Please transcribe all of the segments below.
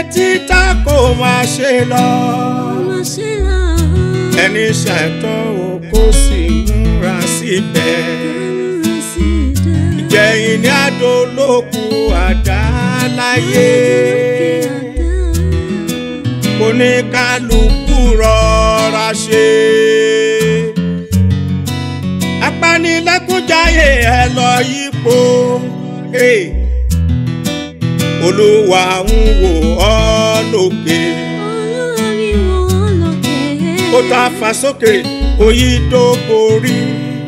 títà kó máa ṣe lọ Má ṣe lọ. ẹni ṣàìtàn ò kó sì múra síbẹ̀ Múra sí ìdá. ìjẹyìn ní àdó lóku àdá láyé oníkálukú rọra ṣe apanilẹ́kúnjayé ẹ lọ yípo hey. olúwa ń wò ọ́ lókè Olúwa mi wọ́n lókè. ó ta fà sókè òyì tó borí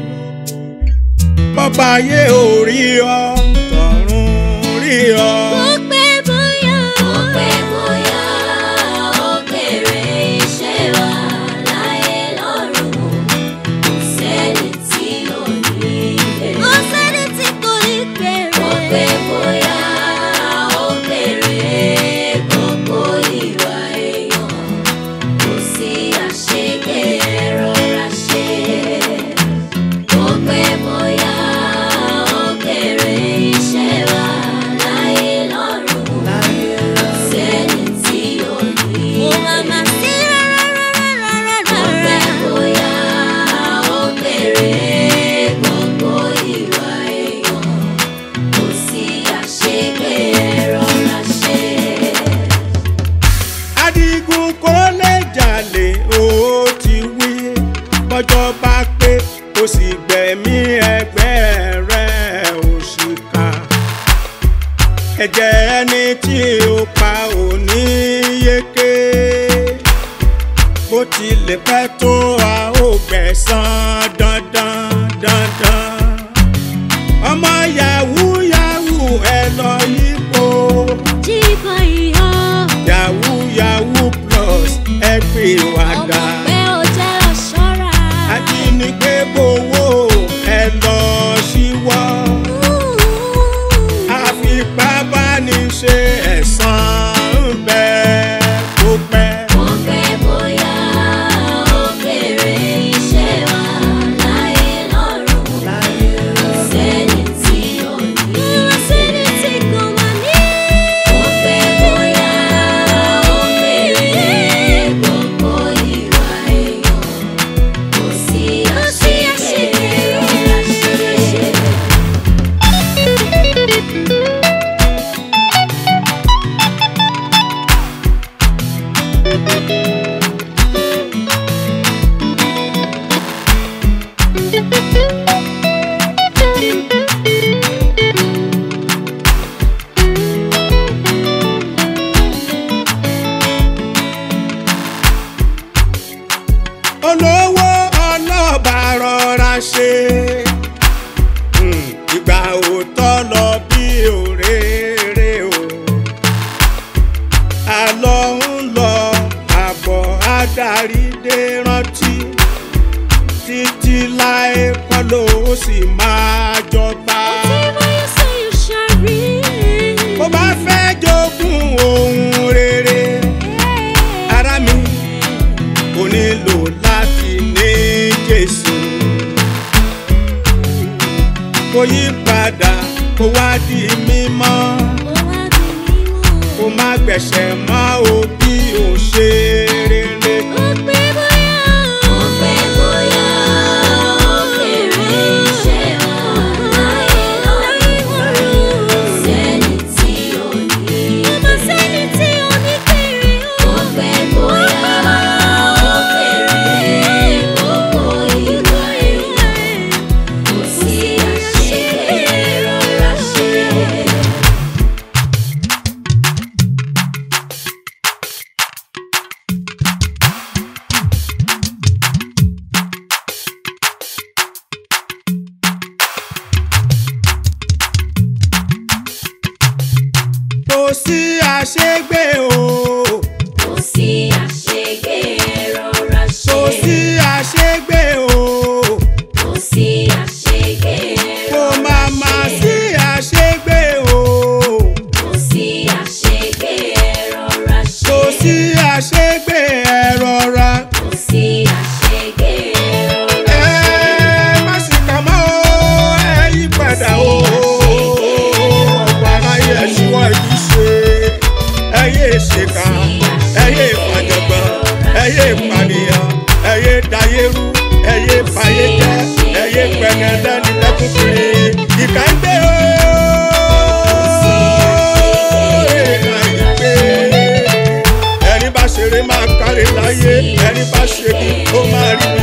bọ́ba ayé ò rí ọ tọ̀run rí ọ. Ó pẹ́ bóyá. Ó pẹ́ bóyá ó bèrè iṣẹ́ wa láyé lọ́run. Kò sẹ́ni tí ò ní bèrè. Ó sẹ́ni tí kò ní bèrè. Ó pẹ́ bóyá ó bèrè gbogbo ìwà èèyàn. Kò sí àṣegbé rọra ṣe. Ó pẹ́ bóyá ó bèrè iṣẹ́ wa láyé lọ́run. Kò sẹ́ni tí ò ní Ó bèrè. máa ma sí rárá rárá Ó rárá. pẹ́ bóyá ó bèrè gbogbo ìwà èèyàn. Kò sí àṣegbé rọra ṣe. adigun kò lè jalè ó ti wí bọ́jọ́ bá pé kò sì gbẹ̀mí ẹgbẹ́ rẹ̀ òṣìkà ẹ̀jẹ̀ ẹni tí ó pa ò ní yéké bó tilẹ̀ pẹ́ tó a ó gbẹ̀san dandan dandan ọmọ yahoo yahoo ẹ lọ yípo Jíbọ̀ ìhọ́. yahoo yahoo plus ẹ pè wàdà Ọmọ pé ó jẹ́ ọ̀ṣọ́ra. ajínigbé gbowó ẹ lọ síwọ́ àfipábániṣe ẹ̀san ń bẹ kó pẹ́. Ó pẹ́ bóyá ó bèrè iṣẹ́ wa láyé lọ́run. Kò sẹ́ni tí ò ní Ó sẹ́ni tí kò máa ní. Ó pẹ́ bóyá ó bèrè gbogbo ìwà èèyàn. Kò sí àṣegbé rọra ṣe. olówó ọlọ́ba rọra ṣe Hmm, ìgbà òótọ́ lọ bí òréré o àlọ́ ń lọ àbọ̀ adarí dé rántí títí láé kọ́ ló sì máa jọba Whatever you say, you shall reap. bó bá fẹ́ jogún ohun rere ara mi kò nílò láti ní jésù kò yí padà kó wá di mímọ́ Ó wá di mímọ́. kó má gbẹ̀ṣẹ̀ mọ́ o bí o ṣe rere. Ó pẹ́ bóyá. Ó pẹ́ bóyá ó bèrè iṣẹ́ wa láyé lọ́run. Kò sẹ́ni tí ò ní Ó máa sẹ́ni tí ò ní bèrè o. Ó pẹ́ bóyá ó bèrè gbogbo ìwà èèyàn. Kò sí àṣegbé rọra ṣe. kò sí àṣegbé o Kò sí àṣegbé rọra ṣe. kò sí àṣegbé o Kò sí àṣegbé kò rọra má má ṣe. sí àṣegbé o Kò sí àṣegbé rọra ṣe. kò sí àṣegbé ẹ rọra. Kò sí àṣegbé rọra ẹ má sì kà mọ́ o ẹ yí padà o ọ̀pọ̀ aráyé ẹ̀ ṣíwọ́ yìí ṣe ẹ̀yin rí mi